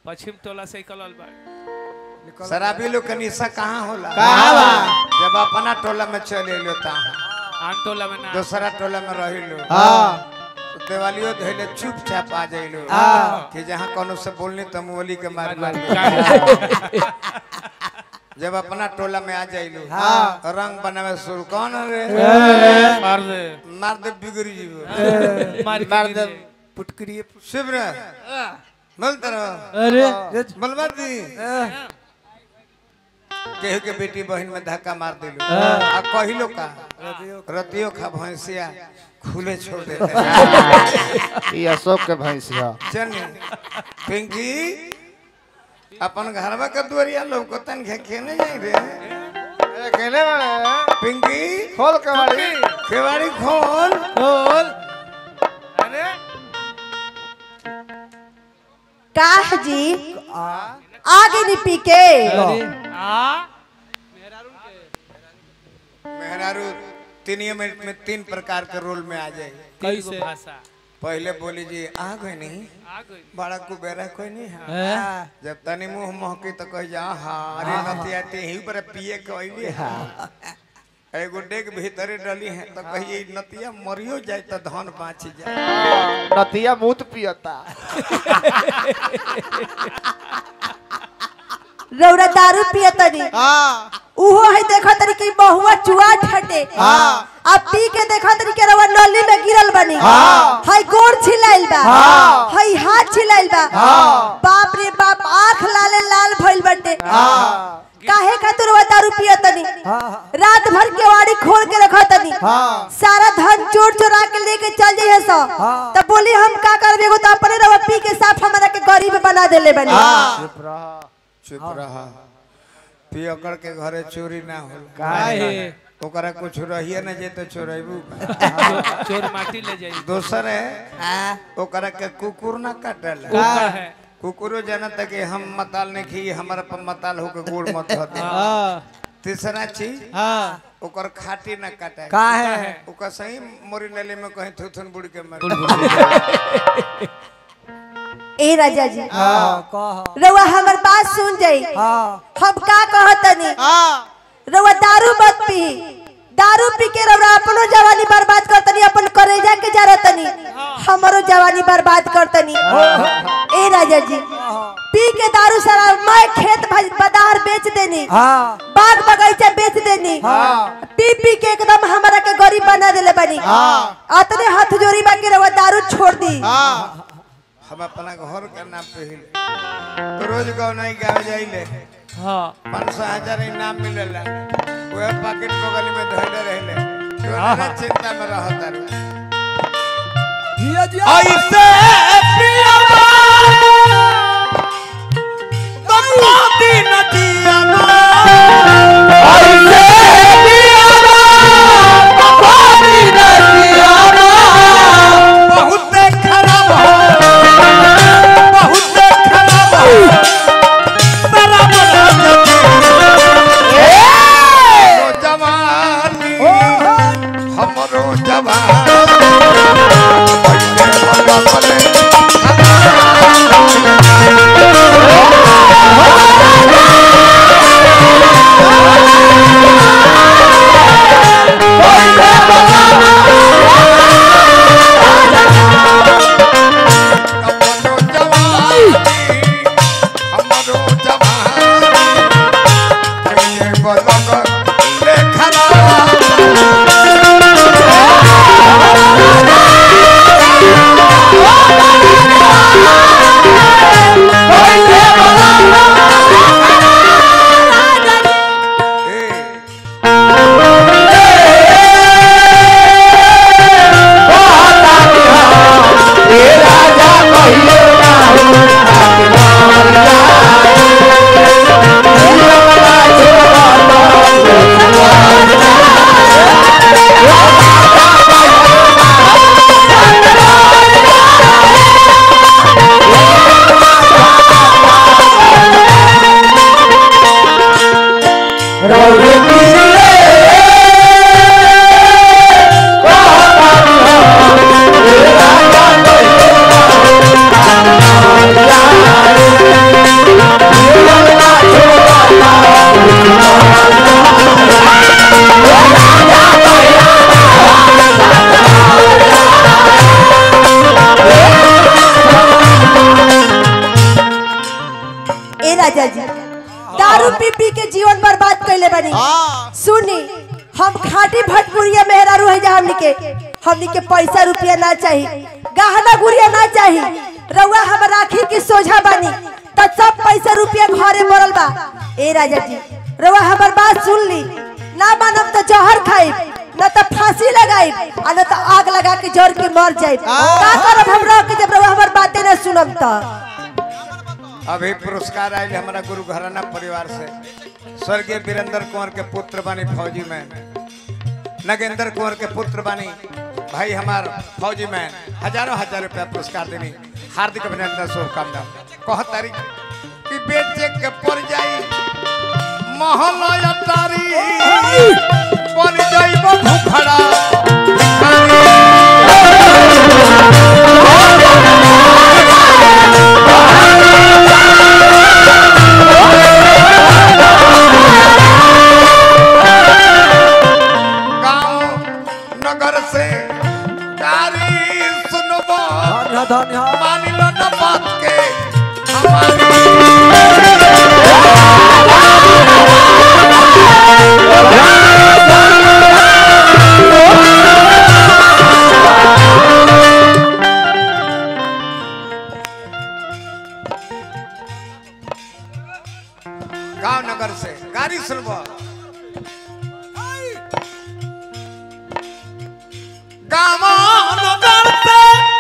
पश्चिम टोला से निकलल बा शराबी लोग के निशा कहाँ होला कहाँ बा? जब अपना टोला में चले लो तहाँ आन टोला में ना दूसरा टोला में रही लो हाँ तो देवालियो धैले चुपचाप आ जाइलो हाँ। कि जहाँ कोनो से बोलनी तो मुअली के मार मार जब अपना टोला में आ जाइलो हाँ। रंग बनावे शुरू कौन रे मार दे मार दे बिगड़ी जीवो मार के मार गिर दे दे। पुटकरी शिव रे बोलते रहो अरे बलवा दी केहू के बेटी बहन में धक्का मार दिलो आ कहिलो का रतियो खा भैंसिया खुले छोड़ देते ये अशोक के भैंसिया चली पिंकी अपन घरवा के दुआरिया लौकतन के खेने जाई रे कहने वाले पिंकी खोल के वाली केवाड़ी खोल खोल अरे काह जी आगे नहीं पी के आ मेहरारू तीन मिनट में तीन प्रकार के रोल में आ जाए कई गो भाषा पहले बोली जी आ गए नहीं आ गई बड़ा कुबेरा कोई नहीं है जब तनी मुंह महकी तो कह जा हाँ अरे नतिया ते ही पर पिए कहली हा एगो डेग भीतरे डली है तो कहिए नतिया मरियो जाए तो धन बाँच जाए नतिया मूत पियता रौरा दारू पिए तनी हाँ उहो है देखो तनी कि बहुआ चुआ ठटे हाँ। अब पी के देखो तनी के रवा नली में गिरल बनी हाँ। हई गोड़ छिलाइल बा हाँ। हई हाथ छिलाइल बा हाँ। बाप रे बाप आंख लाले लाल भइल बटे हाँ काहे खातिर रवा दारू पिए तनी हाँ रात भर केवाड़ी खोल के रखो तनी हाँ। सारा धन चोर चोरा के लेके चल जाइए सो हाँ। तब बोली हम का करबे एगो तो अपने रवा पी के साफ हमरा के गरीब बना देले बनी हाँ चुप रहा चुप रहा पियकड़ के घरे चोरी ना हो काहे ओकरा कुछ रहिए ना जे तो चोरेबू चोर माटी ले जाई दोसर है ओकरा के कुकुर ना काटल कुकर है कुकुरो जानता कि हम मताल नहीं खी हमारा पर मताल होके गोड़ मत होते तीसरा चीज हाँ ओकर खाटी ना काटे का है ओकर सही मोरी नली में कहीं थुथुन बुड़ के मर ए राजा जी हाँ कह रवा हमर बात सुन जाई हाँ हम का कहतनी हाँ रवा दारू मत पी दारू पी के रवा अपनो जवानी बर्बाद करतनी अपन करेजा के जरतनी हमरो जवानी बर्बाद करतनी ए राजा जी पी के दारू सारा मैं खेत भज- बदार बेच देनी हाँ बाग बगीचा बेच देनी हाँ। पी पी के एकदम हमरा के गरीब बना देले बनी हाँ। अतने हाथ जोड़ी बाकी रवा दारू छोड़ दी हाँ हम अपना घर के नाम पे ही तो रोज गाँव नहीं गाँव जाइले हाँ पाँच सौ हजार इनाम मिलेला वह पॉकेट बगल में धैले रहले तो ना चिंता में रहता रहे ऐसे पियबा तमोती नदिया ऐसे पियबा तमोती नदिया बहुत खराब हो बहुत खराब हो सारा बना जवानी हमरो जवानी पहिले बल्ला पले राजा जी दारू पी पी के जीवन बर्बाद कैले बनी सुनी हम खाटी भटपुरिया मेहरारू है जा हमनी के हमनी के पैसा रुपया ना चाहिए गहना गुड़िया ना चाहिए रउआ हम राखी की सोझा बनी त सब पैसा रुपया घरे पड़ल बा ए राजा जी रउआ हमर बात सुन ली ना मानब तो जहर खाई न तो फांसी लगाई आ न तो आग लगा के जर के मर जाई का करब हम रह के जब रउआ हमर बातें न सुनब त अभी पुरस्कार आयल हमारा गुरु घराना परिवार से स्वर्गीय वीरेंद्र कुंवर के पुत्र बानी फौजी मैन नगेंद्र कुंवर के पुत्र बानी भाई हमार फौजी मैन हजारों हजार रुपया पुरस्कार देनी हार्दिक अभिनंदन शुभकामना कह तारीख कि बेचे के पड़ जाई महल अटारी पड़ जाई भूखड़ा गांव नगर से कारी सुनबो धन्य धन्य मान लो न बात के हमारी गांव नगर से गाड़ी सुनबो गांव नगर से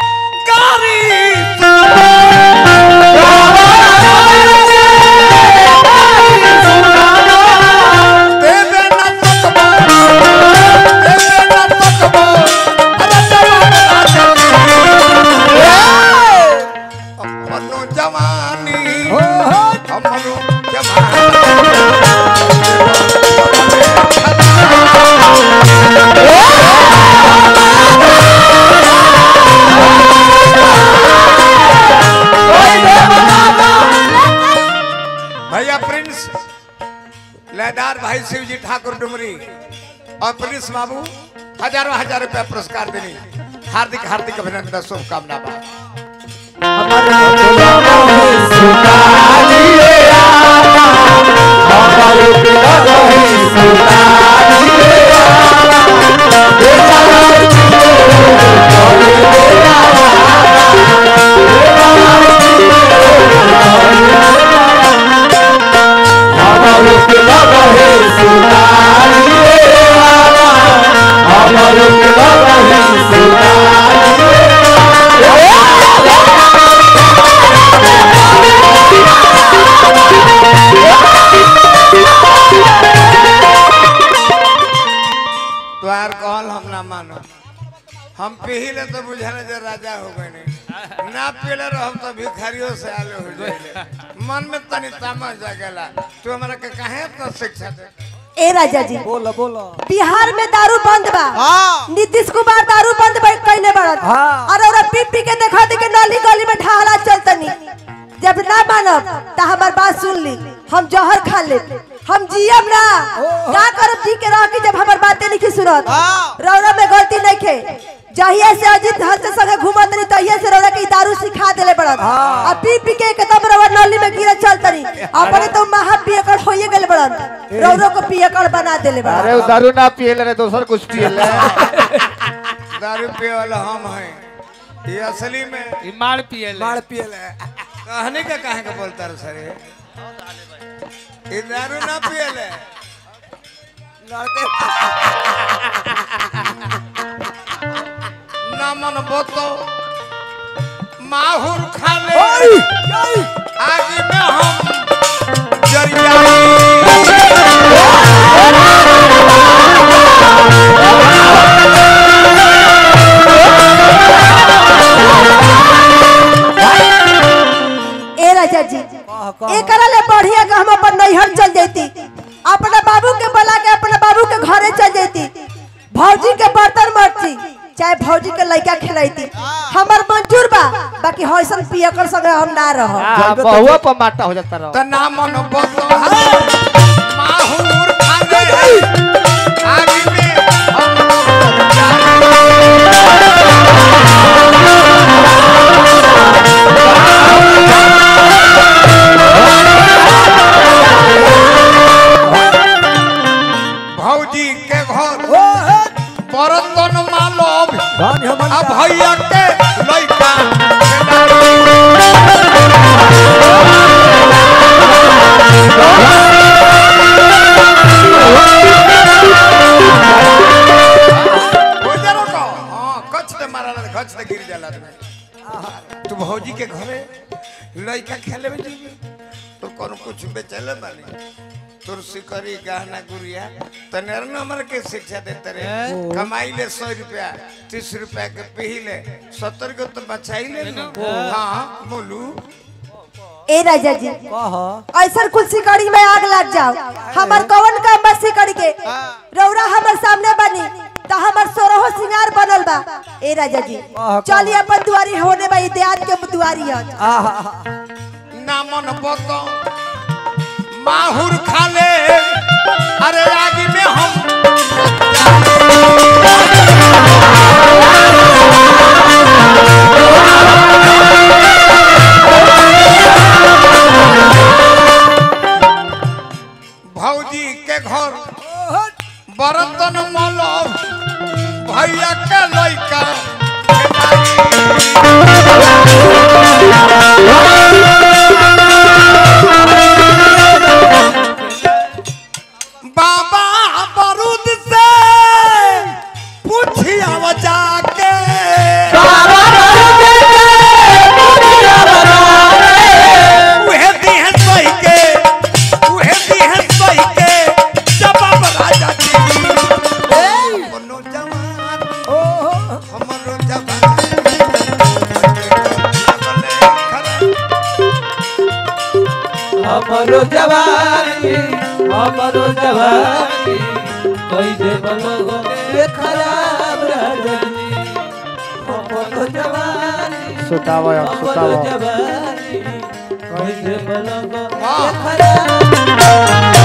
गाड़ी दे दे न सकबो दे दे न सकबो अरे जवान अपनो जवानी हमरो जवानी भैया प्रिंस लहदार भाई शिवजी ठाकुर डुमरी और प्रिंस बाबू हजारों हजार रुपया पुरस्कार देनी हार्दिक हार्दिक अभिनंदन शुभकामना बा द्वार कहल हम ना मानो हम पीले तो बुझाने जे राजा हो गए नहीं ना पीले रहम तो भिखारियों से आले हो जाए मन में तनी तामस जागेला तू हमरा के काहे इतना शिक्षा दे ए राजा जी बोलो बोलो बिहार में दारू बंद बा हाँ। नीतीश कुमार दारू बंद बा कैले बड़न हाँ। और ओरा पी पी के देखा दे के नली गली में ढाला चलतनी जब ना मानब त हमार बात सुन ली हम जहर खा ले हम जियम ना का करब जी के रह के जब हमार बातें नहीं सुनत हाँ। रौरा में गलती नहीं खे जहिया से अजीत हंस के संगे घूमत नहीं तहिया से रौरा के ई दारू सिखा देले बड़न हाँ। आ पी पी के एकदम रौरा नली में गिरे चलतनी अपने तो महा पियकड़ होइए गेल बड़न रौरो को पियकड़ बना देले बड़न अरे वो दारू ना पिए रे दोसर कुछ पिए ले दारू पिए वाला हम हैं ये असली में ई मार पिए ले मार पियले कहने का काहे का बोलता रे सर ये दारू ना पियले लड़के ना मन बोतो माहुर खा ले ओई ओई आज में हम जरिया ए राजा जी कह कह एकरा ले बढ़िया के हम अपन नैहर चल जैती अपना बाबू के बुला के अपना बाबू के घरे चल जैती भौजी के बर्तन मरती चाहे भौजी के लड़का खिलाईती हमर मंजूर बा बाकी हौसन पियकर संगे हम ना रह हाँ, बहुआ पर माटा हो जाता रहो त ना मन बोतो माहुर खा ले आज में हम जरिया हाँ ले जी तो कौन कुछ बेचले बानी तोर सिकरी गहना गुड़िया तने नंबर के शिक्षा देते रे कमाई ले सौ रुपया तीस रुपया के पी ले सत्तर को तो बचाई ले ना। हाँ बोलू ए राजा जी कह ऐसा कुल सिकड़ी में आग लग जाओ हमर कवन काम बा सिकड़ी के रौरा हमर सामने बनी तो हमर सोरहो सिंगार बनल बा ए राजा जी चलिए अपन दुआरी होने बा देहात के दुआरी है आहा नामन बतो माहुर खाले अरे आगे में हम भौजी के घर बर्तन मलो भैया के लइका बाबा बारूद से पूछिया जाके उहे दी है सही के उहे दी है सही के जवाब राजा जी मनो जवान हमरो जवान हमरो जवानी हमरो जवानी कैसे बनोगे खराब रजनी हमरो जवानी सुतावा हमरो सुतावा जवानी कैसे बनोगे वाह। खराब